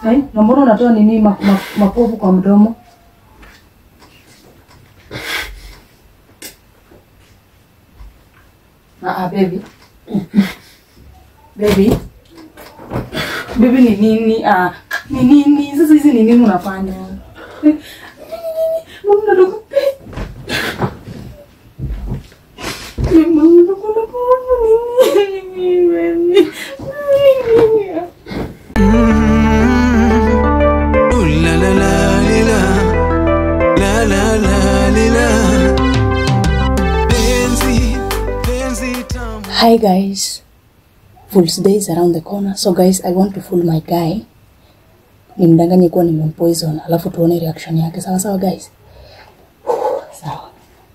Eh, na mbona unatoa nini ma, ma, mapovu kwa mdomo? Ah, ah, baby. baby. Baby ni nini? Ah, ni nini? Sasa hizi ni nini unafanya? Eh, Mama nataka Mama nataka nini? Baby. Nini? Ooh la la la lila. La la la lila. Penzi, penzi tamu. Hi guys, Fool's Day is around the corner. So guys, I want to fool my guy. Nimdanganye kuwa nimempoison, alafu tuone reaction yake. Sawa sawa guys. Sawa.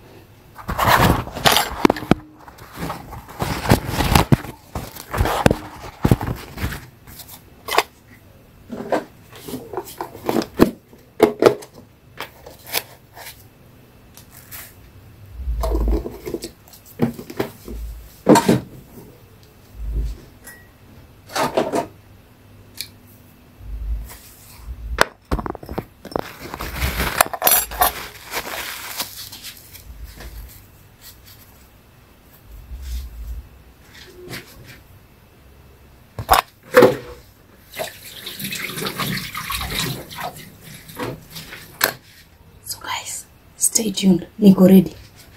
So guys, stay tuned. Niko ready.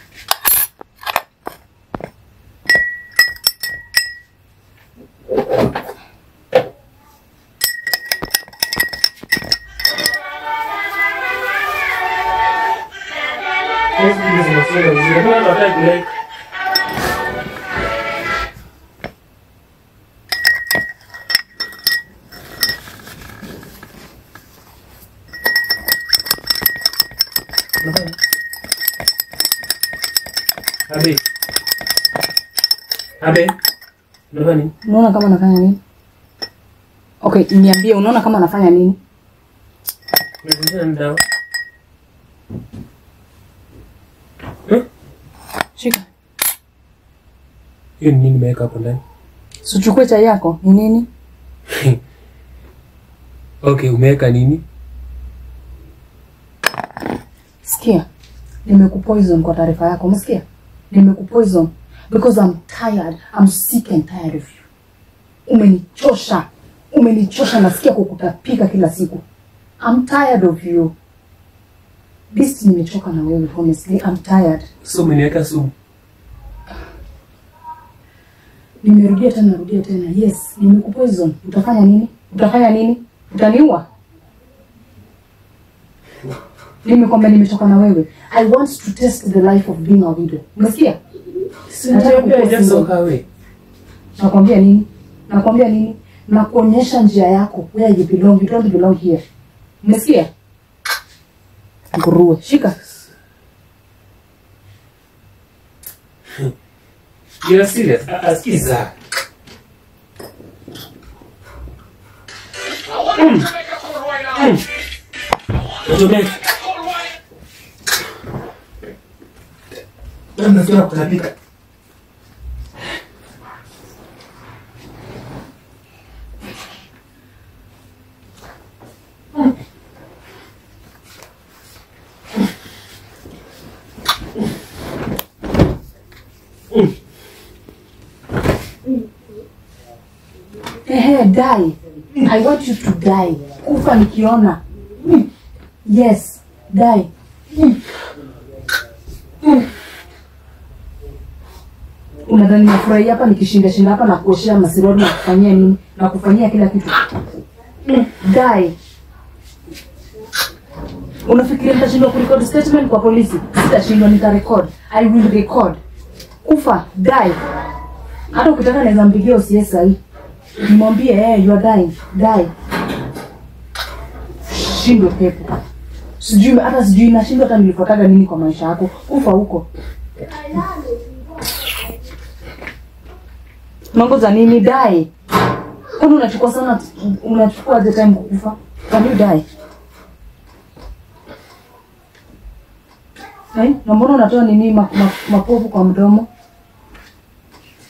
Abe. Abe. Unafanya nini? Unaona kama nafanya nini? Okay, niambie unaona kama nafanya nini? Unazungumza na dawa. Eh? Shika. Hiyo ni nini nimeweka hapo ndani? Sichukue chai yako. Ni nini? Okay, umeweka nini? Sikia. Nimekupoison kwa taarifa yako. Umesikia? Nimekupoison because I'm tired. I'm sick and tired of you. Umenichosha. Umenichosha nasikia kukutapika kila siku. I'm tired of you. This nimechoka na wewe honestly. I'm tired. So umeniweka sumu. Nimerudia tena rudia tena. Yes, nimekupoison. Utafanya nini? Utafanya nini? Utaniua? Nimekwambia nimechoka na wewe. I want to test the life of being a widow. Umesikia? Nataka Niambia kukuwa just single. walk away. Nakwambia nini? Nakwambia nini? Nakuonyesha njia yako where you belong. You don't belong here. Umesikia? Nguruwe. Shika. You're serious? Ah, ah, Sikiza. Mm. Mm. Utomeka. Wewe Unasikia kutapika. Ehe, die. I want you to die. Kufa nikiona. Mm. Yes, die. Mm. Mm. Unadhani nafurahia hapa nikishinda shinda hapa na kuoshea masirori na kufanyia nini? Na kufanyia kila kitu. Mm. Die. Unafikiria nitashindwa kurecord statement kwa polisi? Sitashindwa, nitarecord. I will record. Kufa, die. Hata ukitaka naweza mpigia OCS sahi. Nimwambie eh, you are dying. Die. Shindwe pepo. Sijui hata sijui nashindwa hata nilifuataga nini kwa maisha yako. Kufa huko. Mambo za nini die? Kwani unachukua sana unachukua aje time kukufa? Can you die? Eh, na mbona unatoa nini ma, ma, mapovu kwa mdomo?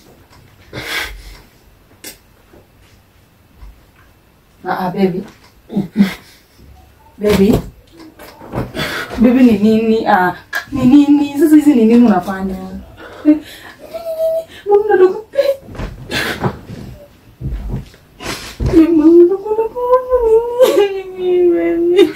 Ah, ah, baby. Baby. Baby ni nini? Ah, ni nini? Sasa hizi ni nini unafanya? Mama ndogo. Mama ndogo nini?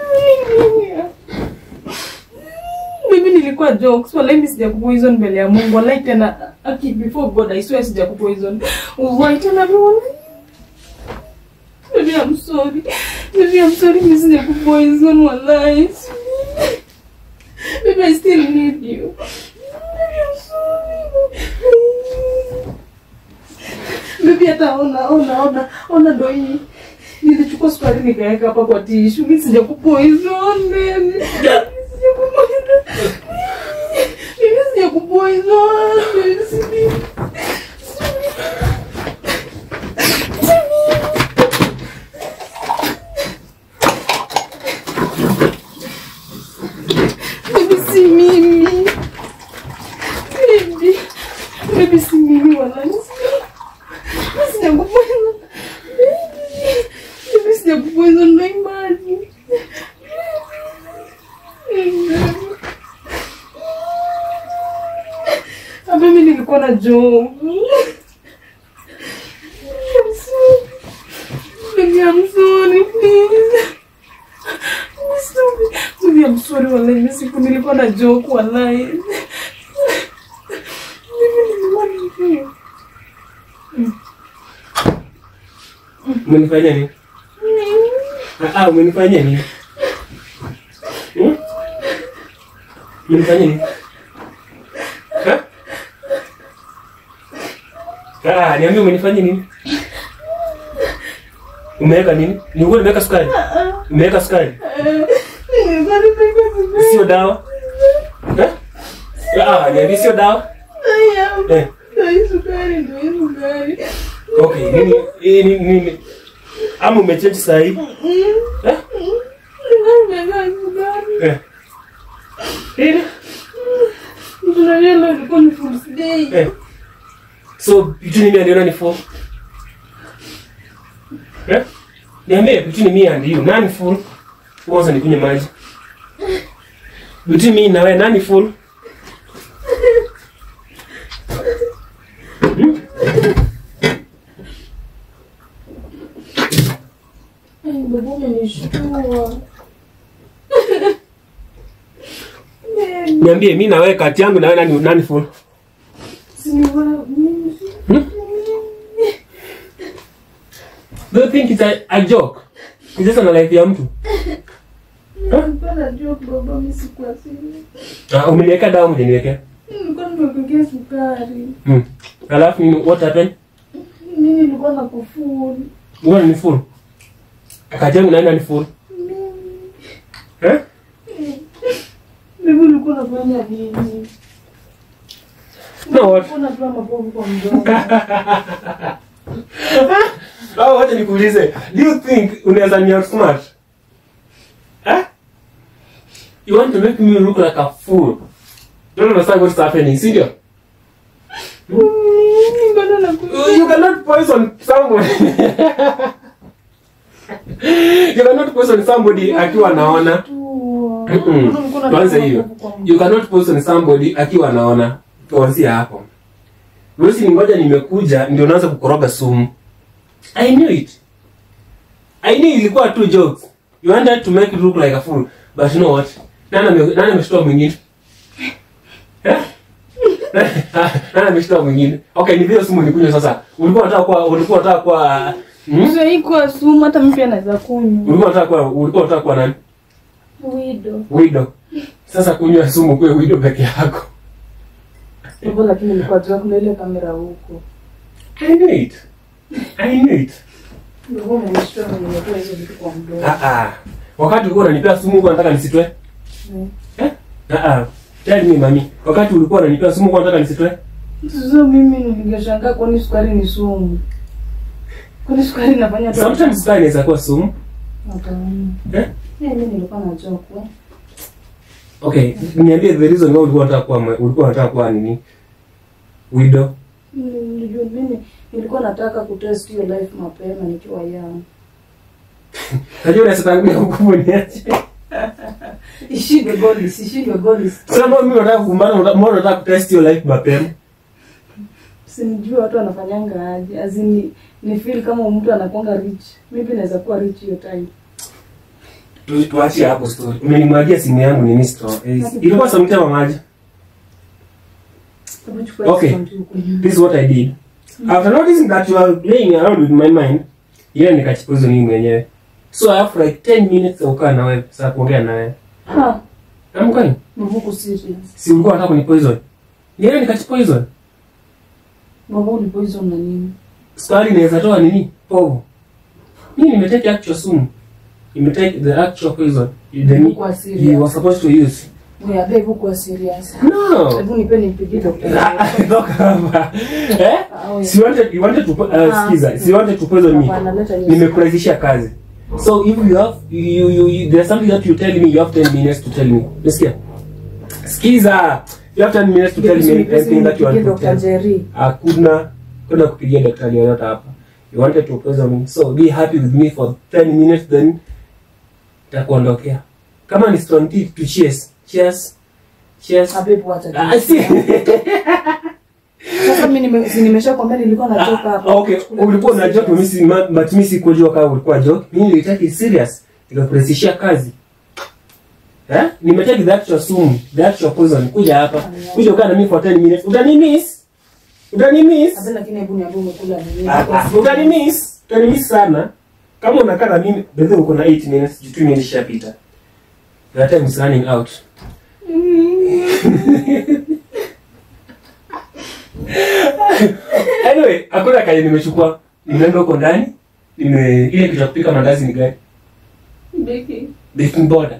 Mimi nilikuwa jokes. Wala mimi sijakupoison mbele ya Mungu. Wala tena aki before God I swear sijakupoison. Why tena mimi Baby, I'm sorry. Baby, I'm sorry. Mimi sijakupoison wallahi. Baby, I still need you. Baby, I'm sorry. Baby, hata ona ona ona ona ndo hii. Nilichukua sukari nikaweka hapa kwa tishu. Mimi sijakupoison baby. Sijakupoison. Mimi sijakupoison. Baby, sijui. Baby, si mimi. Baby. Baby, si mimi wala. Mimi sijakupoison. Baby. Baby, sijakupoison ndo imani. Ah, Mimi nilikuwa na joke. I'm sorry. Baby, I'm sorry, please. I'm sorry. Baby, I'm sorry, wallahi. Mimi siku nilikuwa na joke, wallahi. Baby, nilikuwa na joke. Umenifanyia nini? Ah, ah, umenifanyia nini? Hmm? Umenifanyia nini? Ha? Ah, niambie umenifanyia nini? Umeweka nini? Ni ukweli umeweka sukari? Umeweka sukari? Nilikuwa nimeweka sukari. Sio dawa? Eh? Ah, niambie sio dawa? Aya, Eh. ndo hii sukari, ndo hii sukari. Okay, nini eh, nini nini? Ama umechange saa hii? Eh? Nilikuwa nimeweka sukari. Eh. Nini? Tunajua leo ilikuwa ni Fool's Day. Eh. So between me and you nani full? Eh? Niambie between me and you nani full? Kwanza nikunywe maji. Between me na wewe nani full? Ay, baba umenishtua. Niambie mimi na wewe kati yangu na wewe nani nani full? Si nilikuwa na- mimi- Do you think it's a, a joke? Ni sasa na life ya mtu. nilikuwa na joke, baba, mimi sikuwa serious. Ah, umeniweka dawa mjeniwekea. Nilikuwa nimekuwekea sukari. Hmm. Alafu nini what happened? Mimi nilikuwa na kufuru. Wewe ni full. Kati yangu na wewe nani full? Eh? Mimi nilikuwa nafanya nini? No, what? Nilikuwa natoa mapovu kwa mdomo. Oh, wacha nikuulize. Do you think unaweza ni outsmart? Eh? You want to make me look like a fool. Don't understand what's happening, si ndio? Mimi bado nakuja. You cannot poison somebody. you cannot poison somebody akiwa anaona. Mm-mm. Tuanze hiyo. You cannot poison somebody akiwa anaona. Tuanzie hapo. Wewe ngoja nimekuja ndio naanza kukoroga sumu. I knew it. I knew ilikuwa two jokes. You wanted to make it look like a fool. But you know what? Nani ame- nani ameshtua mwingine? Eh? Nani ameshtua mwingine? Okay, ni vile sumu nikunywa sasa. Ulikuwa unataka kuwa ulikuwa unataka kuwa hmm? Sasa hii kwa sumu hata mimi pia naweza kunywa. Ulikuwa unataka kuwa ulikuwa unataka kuwa nani? Wido. Widow. Sasa kunywa sumu kwa widow peke yako. Hivyo lakini nilikuwa tu kuna ile kamera huko. I knew it. I knew it. Ndio umenishtua na nimetoa hizo vitu kwa mdomo. Ah ah. Wakati ulikuwa unanipea sumu ulikuwa unataka nisitoe? Mm. Eh? Ah ah. Tell me mami. Wakati ulikuwa unanipea sumu ulikuwa unataka nisitoe? Sasa mimi ningeshangaa kwani sukari ni sumu. Kwani sukari inafanya tu. Sometimes sukari inaweza kuwa sumu. Hapana. Eh? Eh, mimi nilikuwa na joke. eh. Okay, niambie the reason why ulikuwa unataka kuwa mwe- ulikuwa unataka kuwa nini? Widow. Nilijua mimi nilikuwa nataka kutest hiyo life mapema nikiwa young. Najua unasema hukumu niache. Ishindwe goals, ishindwe goals. Sasa mbona mimi nataka kumbana, mbona nataka kutest your life mapema? Sinijua watu wanafanyanga aje. Azini ni feel kama mtu anakuanga rich. Maybe naweza kuwa rich hiyo time. Tu- Tuachie hapo story. Umenimwagia simu yangu nini store? Eh, Ilikuwa sometime maji. Hebu chukua Okay. hizo mtu huko nyuma. This is what I did. After noticing that you are playing around with my mind, ile nikachipuzo mimi mwenyewe. So I have like 10 minutes ya kukaa na wewe, sasa kuongea na wewe. Ha, I'm going. Mavuku serious. Si ulikuwa unataka kunipoison? Ile nikachipoison. Mavuku ni poison na nini? Sukari inaweza toa nini? Povu. Mimi nimetake actual sumu. Nimetake the actual poison. You, the, Ulikuwa serious. you were supposed to use. Wewe abe hebu kuwa serious. No. Hebu nipe nimpigie daktari. Toka hapa. Eh? Ah, wewe. Si wanted, you wanted to, po- uh, Ah. skiza, si wanted to poison me. Hapana, leta news. Nimekurahisisha kazi. So if you have, you, you, you, there's something that you tell me, you have 10 minutes to tell me. Nasikia? Skiza. You have 10 minutes to tell me anything that you want to Dr. tell. Jerry. Hakuna kuna kupigia daktari yoyote hapa. You wanted to poison me. So be happy with me for 10 minutes then takuondokea. Kama ni strong tea to cheers. Cheers. Cheers. Abe wacha. Ah, si. Sasa mimi nime- si nimeshakwambia nilikuwa nachoka Ah, hapa. okay, ulikuwa na joke mimi si ma- but mimi sikujua kama ulikuwa joke. Mimi nilitaki serious. Nikakurahisishia kazi. Eh? Nimetaki the actual sumu, the actual poison. Kuja hapa. Kuja ukaa na mimi for 10 minutes. Utani miss? Utani miss? Abe lakini hebu niambie umekula nini? Ah, ah, Utani miss? Utani miss sana. Kama unakaa na mimi, bedhe uko na 8 minutes, jitu minutes ishapita. The time is running out. anyway, hakuna kaje nimechukua. Nimeenda huko ndani. Nime ile kitu ya kupika mandazi ni gani? Beki. baking powder.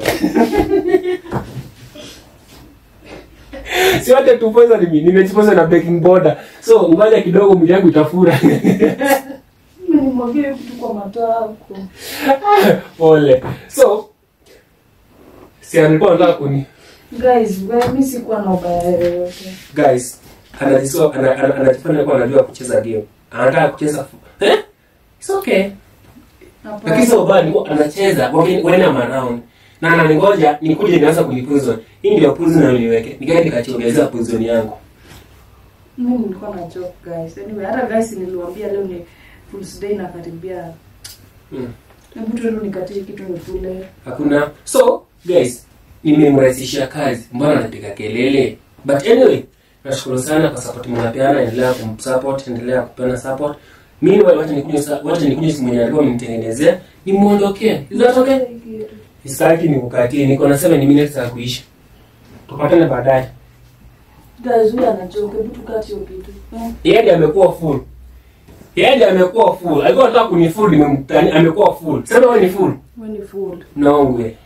si wote tu poison mimi, nimejipoza na baking powder. So ngoja kidogo mwili yangu itafura. Mimi nimwagie kitu kwa matako. Pole. So si alikuwa anataka kuni Guys, wewe mimi sikuwa na ubaya yoyote. guys anajiswa ana- ana- anajifanya kuwa anajua kucheza game. Anataka kucheza fu- eh? It's okay. Lakini Hapana. sio bad, ni anacheza when when I'm around. Na ananingoja nikuje nianza kunipoison. Hii ndio poison na niweke. Nikaenda nikachiongezea poison yangu. Mimi nilikuwa na joke guys. Anyway, hata guys niliwaambia leo ni Fool's Day na karibia. Mm. Hebu tu leo nikatie kitu nikule. hakuna so guys nimemrahisishia kazi mbona anapiga kelele but anyway nashukuru sana kwa support mnapeana endelea kumsupport endelea kupeana support mimi wacha nikuje sa- wacha nikuje simu yenye alikuwa mnitengenezea nimuondokee is that okay Sitaki nikukatie niko na 7 minutes za kuisha tupatane baadaye Guys, huyu ana joke. Hebu tukate hiyo kitu. Eh, yeye ndiye amekuwa full yeye ndiye amekuwa full alikuwa anataka kunifull nimemtani amekuwa full sema wewe ni full Wewe ni fool. naongwe